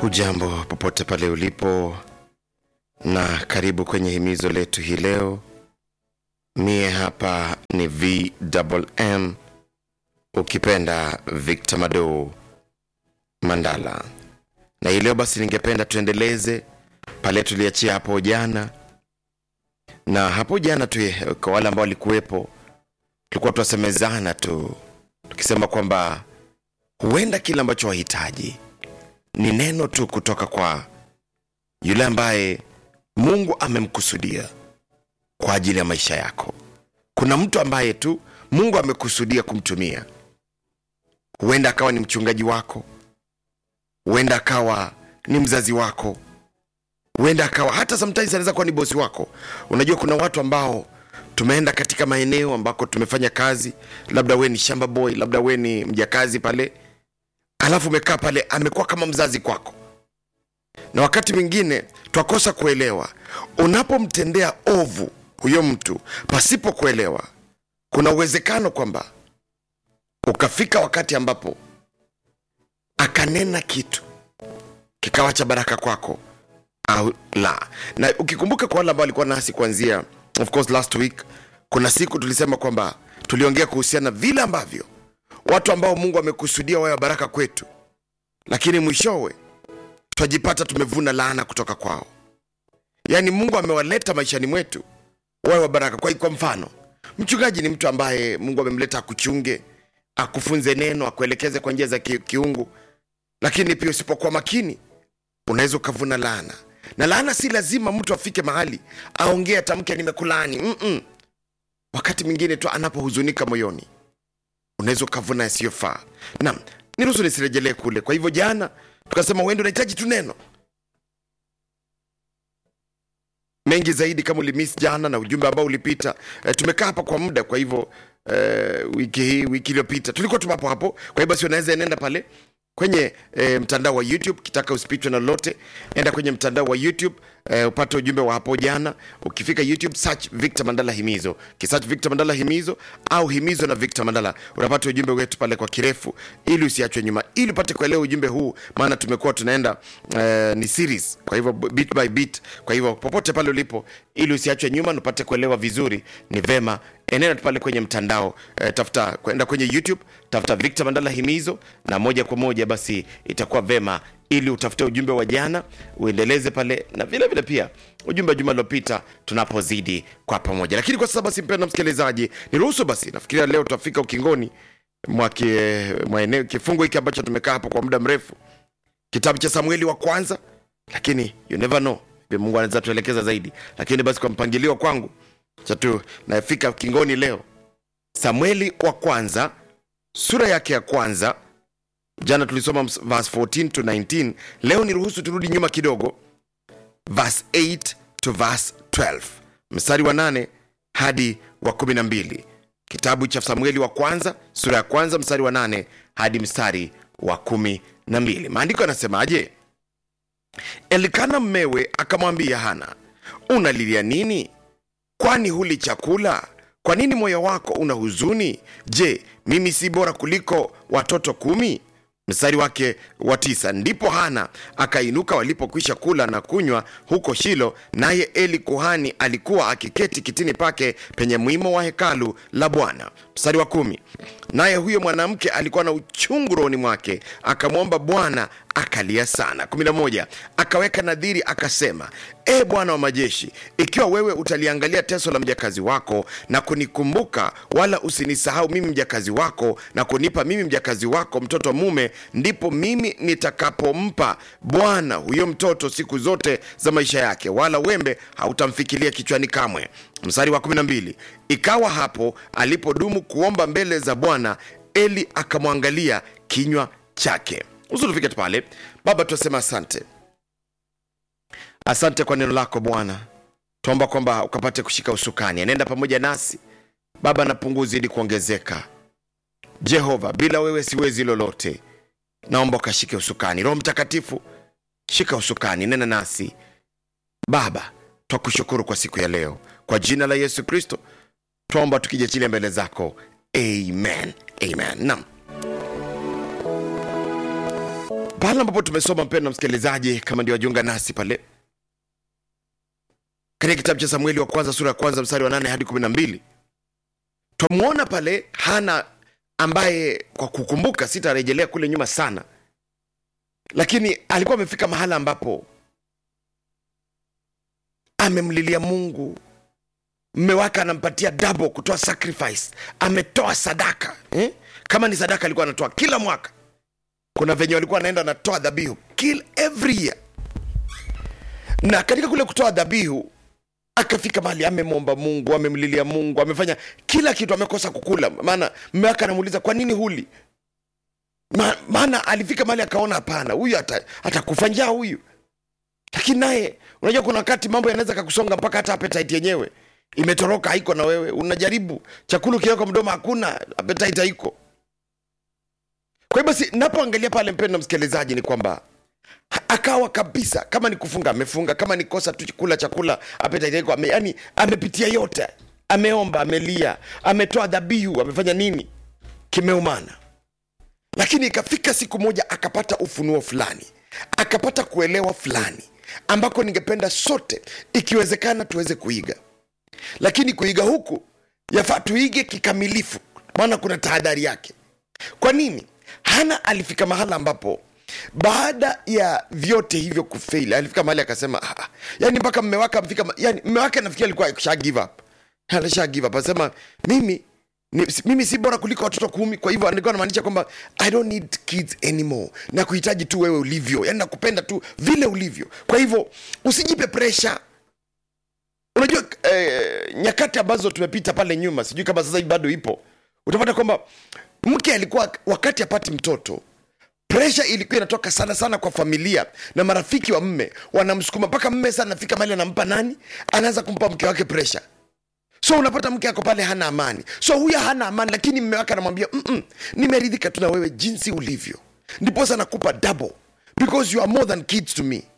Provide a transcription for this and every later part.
Hujambo popote pale ulipo, na karibu kwenye himizo letu hii leo. Mie hapa ni VMM, ukipenda Victor Mado Mandala, na hii leo basi ningependa tuendeleze pale tuliachia hapo jana. Na hapo jana tu, kwa wale ambao walikuwepo, tulikuwa tunasemezana tu tukisema kwamba huenda kile ambacho wahitaji ni neno tu kutoka kwa yule ambaye Mungu amemkusudia kwa ajili ya maisha yako. Kuna mtu ambaye tu Mungu amekusudia kumtumia. Huenda akawa ni mchungaji wako, huenda akawa ni mzazi wako, huenda akawa hata sometimes anaweza kuwa ni bosi wako. Unajua, kuna watu ambao tumeenda katika maeneo ambako tumefanya kazi, labda we ni shamba boy, labda we ni mjakazi pale alafu umekaa pale, amekuwa kama mzazi kwako, na wakati mwingine twakosa kuelewa. Unapomtendea ovu huyo mtu pasipo kuelewa, kuna uwezekano kwamba ukafika wakati ambapo akanena kitu kikawa cha baraka kwako au la. Na ukikumbuka kwa wale ambao walikuwa nasi kuanzia of course last week, kuna siku tulisema kwamba tuliongea kuhusiana vile ambavyo watu ambao Mungu amekusudia wawe baraka kwetu, lakini mwishowe twajipata tumevuna laana kutoka kwao. Yaani Mungu amewaleta maishani mwetu wawe wa baraka. Kwa, kwa mfano mchungaji ni mtu ambaye Mungu amemleta akuchunge, akufunze neno, akuelekeze kwa njia za ki, kiungu, lakini pia usipokuwa makini unaweza ukavuna laana, na laana si lazima mtu afike mahali aongee atamke nimekulaani. mm -mm. Wakati mwingine tu anapohuzunika moyoni unaweza ukavuna yasiyofaa. Naam, niruhusu nisirejelee kule. Kwa hivyo jana tukasema uende unahitaji tu neno mengi zaidi, kama ulimiss jana na ujumbe ambao ulipita. E, tumekaa hapa kwa muda, kwa hivyo e, wiki hii wiki iliyopita tulikuwa tu hapo hapo. Kwa hivyo basi unaweza nenda pale kwenye e, mtandao wa YouTube kitaka usipitwe na lolote, enda kwenye mtandao wa YouTube e, upate ujumbe wa hapo jana. Ukifika YouTube search Victor Mandala Himizo, kisearch Victor Mandala Himizo au Himizo na Victor Mandala, unapata ujumbe wetu pale kwa kirefu, ili usiachwe nyuma, ili upate kuelewa ujumbe huu, maana tumekuwa tunaenda e, ni series, kwa hivyo bit by bit. Kwa hivyo popote pale ulipo, ili usiachwe nyuma na upate kuelewa vizuri, ni vema enenda pale kwenye mtandao e, tafuta kwenda kwenye YouTube, tafuta Victor Mandala Himizo na moja kwa moja basi itakuwa vema ili utafute ujumbe wa jana uendeleze pale na vile vile pia ujumbe wa juma lilopita tunapozidi kwa pamoja. Lakini kwa sasa basi, mpendwa msikilizaji, niruhusu basi, nafikiria leo tutafika ukingoni mwa eneo kifungu hiki ambacho tumekaa hapo kwa muda mrefu, kitabu cha Samueli wa kwanza, lakini you never know, Mungu anaweza tuelekeza zaidi, lakini basi kwa mpangilio kwangu chatu nafika ukingoni leo, Samueli wa kwanza sura yake ya kwanza jana tulisoma verse 14 to 19. Leo ni ruhusu turudi nyuma kidogo, verse 8 to verse 12, mstari wa 8 hadi wa 12. Kitabu cha Samueli wa kwanza sura ya kwanza mstari wa 8 hadi mstari wa 12. Maandiko yanasemaje? Elikana mmewe akamwambia Hana, unalilia nini? Kwani huli chakula? Kwa nini moyo wako una huzuni? Je, mimi si bora kuliko watoto kumi? Mstari wake wa tisa. Ndipo Hana akainuka walipokwisha kula na kunywa huko Shilo, naye Eli kuhani alikuwa akiketi kitini pake penye mwimo wa hekalu la Bwana. Mstari wa kumi. Naye huyo mwanamke alikuwa na uchungu rohoni mwake, akamwomba Bwana akalia sana. kumi na moja. Akaweka nadhiri akasema, E Bwana wa majeshi, ikiwa wewe utaliangalia teso la mjakazi wako na kunikumbuka, wala usinisahau mimi mjakazi wako, na kunipa mimi mjakazi wako mtoto mume, ndipo mimi nitakapompa Bwana huyo mtoto siku zote za maisha yake, wala wembe hautamfikilia kichwani kamwe. Mstari wa 12. Ikawa hapo alipodumu kuomba mbele za Bwana, Eli akamwangalia kinywa chake. Usitufike tu pale. Baba, tunasema asante, asante kwa neno lako Bwana. Tuomba kwamba ukapate kushika usukani, anaenda pamoja nasi Baba, na punguzi ili kuongezeka. Jehova, bila wewe siwezi lolote. Naomba ukashike usukani. Roho Mtakatifu, shika usukani, nena nasi Baba. Twakushukuru kwa siku ya leo, kwa jina la Yesu Kristo twaomba tukijachilia mbele zako, amen, amen. Naam. pale ambapo tumesoma mpendo msikilizaji kama ndio wajiunga nasi pale katika kitabu cha samueli wa kwanza sura ya kwanza mstari wa nane hadi kumi na mbili twamwona pale hana ambaye kwa kukumbuka sitarejelea kule nyuma sana lakini alikuwa amefika mahala ambapo amemlilia mungu mme wake anampatia double kutoa sacrifice ametoa sadaka eh? kama ni sadaka alikuwa anatoa kila mwaka kuna venye walikuwa anaenda anatoa dhabihu kill every year na katika kule kutoa dhabihu akafika mahali amemwomba mungu amemlilia mungu amefanya kila kitu amekosa kukula maana mme wake anamuuliza kwa nini huli Ma, maana alifika mahali akaona hapana huyu ata- atakufa njaa huyu lakini naye unajua kuna wakati mambo yanaweza kakusonga mpaka hata appetite yenyewe imetoroka haiko na wewe unajaribu chakula ukiweka mdomo hakuna appetite haiko kwa hiyo basi napoangalia pale mpendo msikilizaji ni kwamba ha- akawa kabisa kama ni kufunga amefunga kama ni kosa tu kula chakula appetite haiko ame, yani amepitia yote ameomba amelia ametoa dhabihu amefanya nini kimeumana lakini ikafika siku moja akapata ufunuo fulani akapata kuelewa fulani ambako ningependa sote ikiwezekana tuweze kuiga lakini kuiga huku yafaa tuige kikamilifu maana kuna tahadhari yake kwa nini hana alifika mahala ambapo baada ya vyote hivyo kufeili alifika mahali akasema "Ah, yani mpaka mme wake amfika ma- yani mme wake nafikiri alikuwa sha give up alisha give up asema mimi ni, si- mimi si bora kuliko watoto kumi kwa hivyo alikuwa anamaanisha kwamba i don't need kids anymore na kuhitaji tu wewe ulivyo yani nakupenda tu vile ulivyo kwa hivyo usijipe presha unajua eh, nyakati ambazo tumepita pale nyuma sijui kama sasa hivi bado ipo utapata kwamba mke alikuwa wakati apati mtoto presha ilikuwa inatoka sana sana kwa familia na marafiki wa mme wanamsukuma mpaka mme sana anafika mali anampa nani anaanza kumpa mke wake presha so unapata mke ako pale hana amani so huyo hana amani lakini mme wake anamwambia "Mm-mm, nimeridhika tu na wewe jinsi ulivyo ndiposa nakupa double because you are more than kids to me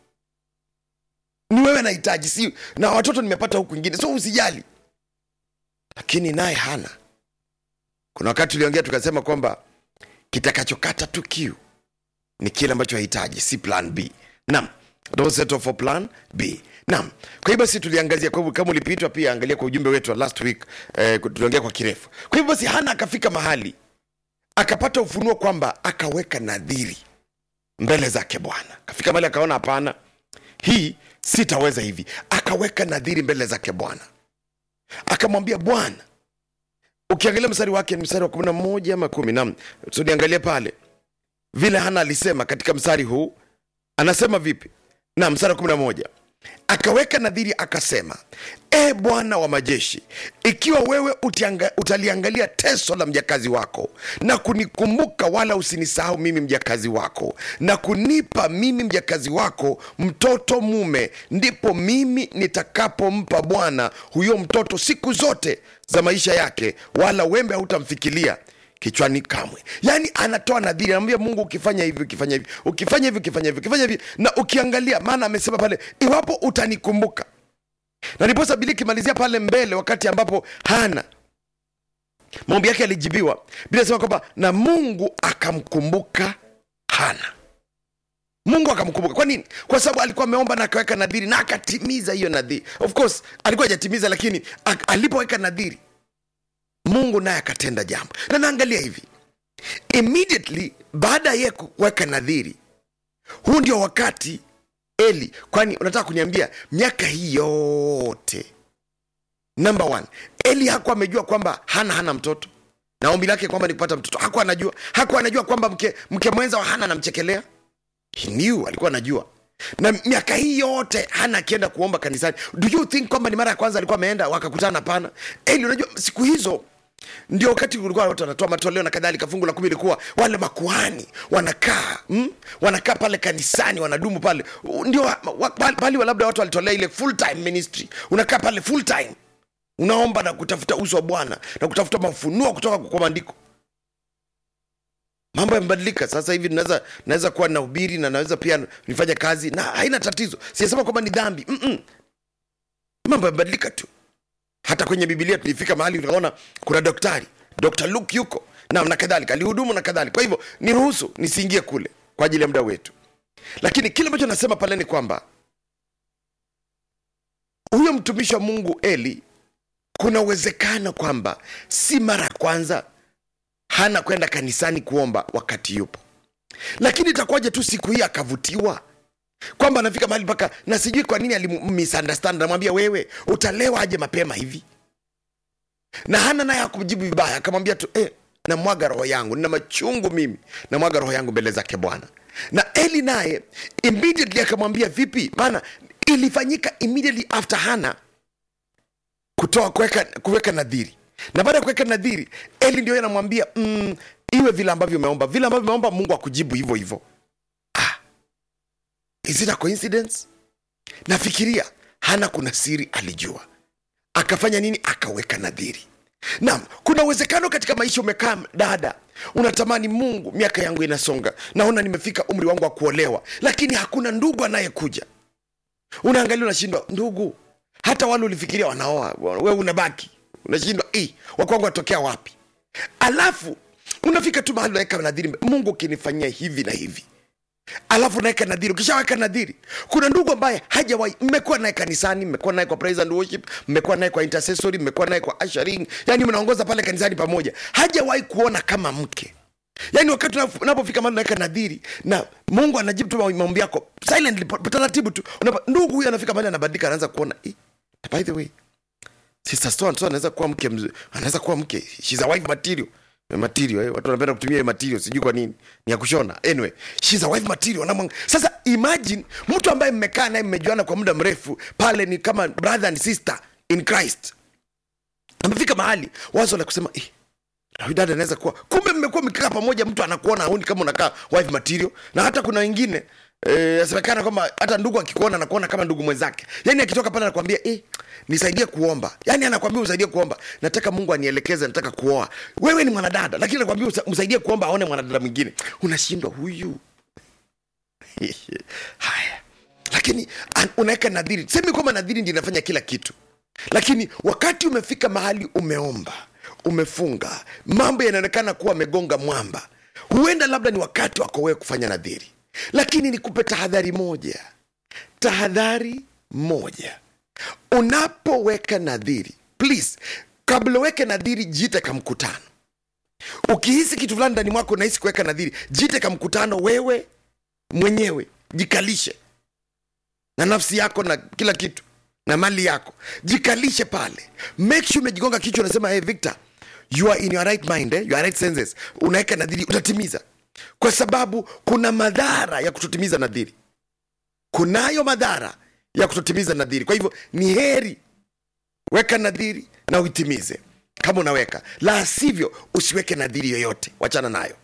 ni wewe nahitaji si na watoto nimepata huku ingine so usijali lakini naye hana kuna wakati tuliongea tukasema kwamba kitakachokata tu kiu ni kile ambacho hahitaji si plan b nam don't settle for plan b nam kwa hiyo basi tuliangazia kwa hivyo kama ulipitwa pia angalia kwa ujumbe wetu wa last week eh, tuliongea kwa kirefu kwa hivyo basi hana akafika mahali akapata ufunuo kwamba akaweka nadhiri mbele zake bwana akafika mahali akaona hapana hii sitaweza hivi akaweka nadhiri mbele zake bwana akamwambia bwana ukiangalia mstari wake ni mstari wa kumi na moja ama kumi nam tuliangalia pale vile hana alisema katika mstari huu anasema vipi na mstari wa kumi na moja akaweka nadhiri akasema e bwana wa majeshi ikiwa wewe utianga, utaliangalia teso la mjakazi wako na kunikumbuka wala usinisahau mimi mjakazi wako na kunipa mimi mjakazi wako mtoto mume ndipo mimi nitakapompa bwana huyo mtoto siku zote za maisha yake wala wembe hautamfikilia kichwani kamwe yaani anatoa nadhiri anamwambia mungu ukifanya hivi ukifanya hivi ukifanya hivi ukifanya hivi ukifanya hivi na ukiangalia maana amesema pale iwapo utanikumbuka na ndiposa bili kimalizia pale mbele wakati ambapo hana maombi yake yalijibiwa bila sema kwamba na mungu akamkumbuka hana mungu akamkumbuka kwa nini kwa sababu alikuwa ameomba na akaweka nadhiri na akatimiza hiyo nadhiri of course alikuwa hajatimiza lakini ak- alipoweka nadhiri mungu naye akatenda jambo na naangalia hivi immediately baada ya yeye kuweka nadhiri huu ndio wakati eli kwani unataka kuniambia miaka hii yote number one eli hakuwa amejua kwamba hana hana mtoto na ombi lake kwamba ni kupata mtoto hakuwa anajua hakuwa anajua kwamba mke, mke mwenza wa hana anamchekelea he knew alikuwa anajua na miaka hii yote hana akienda kuomba kanisani do you think kwamba ni mara ya kwanza alikuwa ameenda wakakutana pana eli unajua siku hizo ndio wakati ulikuwa watu wanatoa matoleo na kadhalika fungu la kumi ilikuwa wale makuhani wanakaa mm? wanakaa pale kanisani wanadumu pale U- ndio wa- wa- pale pale labda watu walitolea ile full time ministry unakaa pale full time unaomba na kutafuta uso wa bwana na kutafuta mafunuo kutoka kwa maandiko mambo yamebadilika sasa hivi naweza naweza kuwa nahubiri na naweza pia nifanya kazi na haina tatizo siyasema kwamba ni dhambi Mm-mm. mambo yamebadilika tu hata kwenye bibilia tulifika mahali tukaona kuna daktari dr luke yuko na na kadhalika alihudumu na kadhalika kwa hivyo niruhusu nisiingie kule kwa ajili ya muda wetu lakini kile ambacho nasema pale ni kwamba huyo mtumishi wa mungu eli kuna uwezekano kwamba si mara ya kwanza hana kwenda kanisani kuomba wakati yupo lakini itakuwaje tu siku hii akavutiwa kwamba anafika mahali mpaka na sijui kwa nini alimmisunderstand namwambia wewe utalewa aje mapema hivi na hana naye akumjibu vibaya akamwambia tu eh, namwaga roho yangu nina machungu mimi namwaga roho yangu mbele zake bwana na eli naye immediately akamwambia vipi maana ilifanyika immediately after hana kutoa kuweka kuweka nadhiri na baada ya kuweka nadhiri eli ndio yeye anamwambia mm, iwe vile ambavyo umeomba vile ambavyo umeomba mungu akujibu hivyo hivyo ah, is it a coincidence nafikiria hana kuna siri alijua akafanya nini akaweka nadhiri naam kuna uwezekano katika maisha umekaa dada unatamani mungu miaka yangu inasonga naona nimefika umri wangu wa kuolewa lakini hakuna ndugu anayekuja unaangalia unashindwa ndugu hata wale ulifikiria wanaoa we unabaki unashindwa "Eh, wakwangu watokea wapi alafu unafika tu mahali unaweka nadhiri mungu ukinifanyia hivi na hivi alafu unaweka nadhiri ukishaweka nadhiri kuna ndugu ambaye hajawahi mmekuwa naye kanisani mmekuwa naye kwa praise and worship mmekuwa naye kwa intercessory mmekuwa naye kwa ushering yani mnaongoza pale kanisani pamoja hajawahi kuona kama mke yaani wakati unap- unapofika mahali unaweka nadhiri na mungu anajibu tu maombi yako silently po- taratibu tu unapa, ndugu huyu anafika mahali anabadilika anaanza kuona eh, by the way sister so and so anaweza kuwa mke mzuri anaweza kuwa mke she's a wife material Eh, material eh? watu wanapenda kutumia hiyo material sijui kwa nini ni ya kushona anyway she's a wife material wanamwang... sasa imagine mtu ambaye mmekaa naye mmejuana kwa muda mrefu pale ni kama brother and sister in christ amefika mahali wazo la kusema eh, na huyu dada anaweza kuwa kumbe mmekuwa mkikaa pamoja mtu anakuona auni kama unakaa wife material na hata kuna wengine eh, asemekana kwamba hata ndugu akikuona anakuona kama ndugu mwenzake yani akitoka pale anakwambia eh, nisaidie kuomba yani anakwambia usaidie kuomba nataka mungu anielekeze nataka kuoa wewe ni mwanadada lakini anakwambia usa- msaidie kuomba aone mwanadada mwingine unashindwa huyu haya lakini an- unaweka nadhiri semi kwamba nadhiri ndi inafanya kila kitu lakini wakati umefika mahali umeomba umefunga mambo yanaonekana kuwa amegonga mwamba huenda labda ni wakati wako wewe kufanya nadhiri lakini nikupe tahadhari moja tahadhari moja unapoweka nadhiri please kabla uweke nadhiri jiite kamkutano ukihisi kitu fulani ndani mwako unahisi kuweka nadhiri jiite kamkutano wewe mwenyewe jikalishe na nafsi yako na kila kitu na mali yako jikalishe pale make sure umejigonga kichwa unasema hey, victor you are in your right mind eh? your right senses unaweka nadhiri utatimiza kwa sababu kuna madhara ya kutotimiza nadhiri kunayo madhara ya kutotimiza nadhiri kwa hivyo ni heri weka nadhiri na uitimize kama unaweka la sivyo usiweke nadhiri yoyote wachana nayo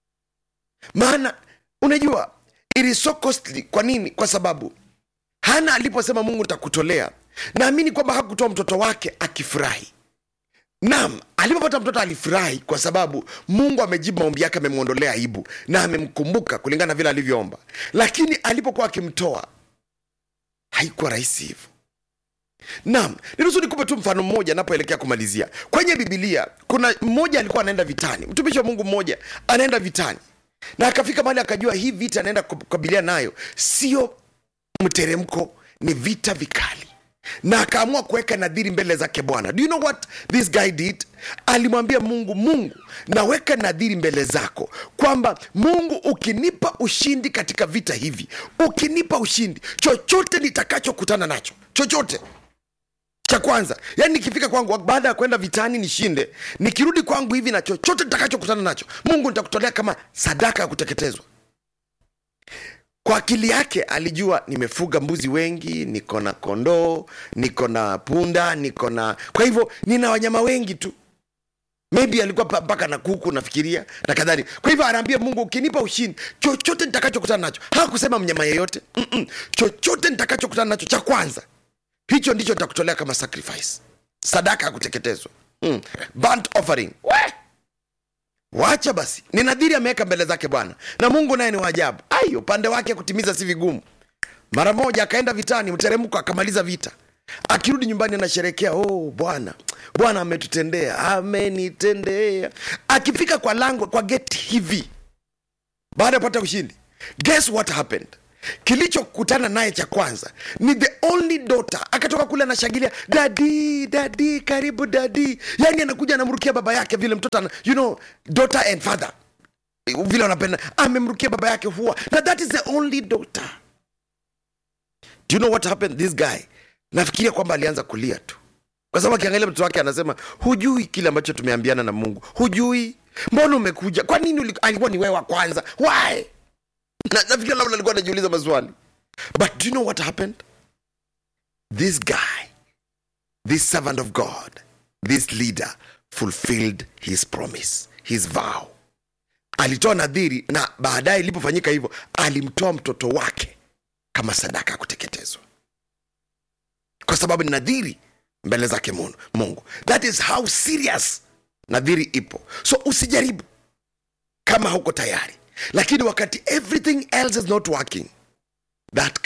maana unajua it is so costly kwa nini kwa sababu hana aliposema mungu nitakutolea naamini kwamba hakutoa mtoto wake akifurahi naam alipopata mtoto alifurahi kwa sababu mungu amejibu maombi yake amemwondolea aibu na amemkumbuka kulingana na vile alivyoomba lakini alipokuwa akimtoa haikuwa rahisi hivyo naam niruhusu nikupe tu mfano mmoja anapoelekea kumalizia kwenye bibilia kuna mmoja alikuwa anaenda vitani mtumishi wa mungu mmoja anaenda vitani na akafika mahali akajua hii vita anaenda kukabilia nayo sio mteremko ni vita vikali na akaamua kuweka nadhiri mbele zake bwana do you know what this guy did alimwambia mungu mungu naweka nadhiri mbele zako kwamba mungu ukinipa ushindi katika vita hivi ukinipa ushindi chochote nitakachokutana nacho chochote cha kwanza yani nikifika kwangu baada ya kwenda vitani nishinde nikirudi kwangu hivi na chochote nitakachokutana nacho mungu nitakutolea kama sadaka ya kuteketezwa kwa akili yake alijua nimefuga mbuzi wengi niko na kondoo niko na punda niko na kwa hivyo nina wanyama wengi tu maybe alikuwa pa- mpaka na kuku nafikiria na kadhalika kwa hivyo anaambia mungu ukinipa ushindi chochote nitakachokutana nacho hakusema mnyama yeyote Mm-mm. chochote nitakachokutana nacho cha kwanza hicho ndicho nitakutolea kama sacrifice sadaka ya kuteketezwa mm. burnt offering We! wacha basi ni nadhiri ameweka mbele zake bwana na mungu naye ni waajabu ai upande wake kutimiza si vigumu mara moja akaenda vitani mteremko akamaliza vita akirudi nyumbani anasherekea oh bwana bwana ametutendea amenitendea akifika kwa lango kwa geti hivi baada ya kupata ushindi guess what happened kilichokutana naye cha kwanza ni the only daughter akatoka kule anashangilia dadi dadi karibu dadi yani anakuja anamrukia baba yake vile mtoto ana, you know daughter and father vile wanapenda amemrukia baba yake huwa na that is the only daughter do you know what happened this guy nafikiria kwamba alianza kulia tu kwa sababu akiangalia mtoto wake anasema hujui kile ambacho tumeambiana na mungu hujui mbona umekuja kwa nini uli- alikuwa ni wewe wa kwanza why na nafikiri labda alikuwa anajiuliza maswali but do you know what happened this guy this servant of god this leader fulfilled his promise his vow alitoa nadhiri na baadaye ilipofanyika hivyo alimtoa mtoto wake kama sadaka ya kuteketezwa kwa sababu ni nadhiri mbele zake Mungu- mungu that is how serious nadhiri ipo so usijaribu kama hauko tayari lakini wakati everything else is not working that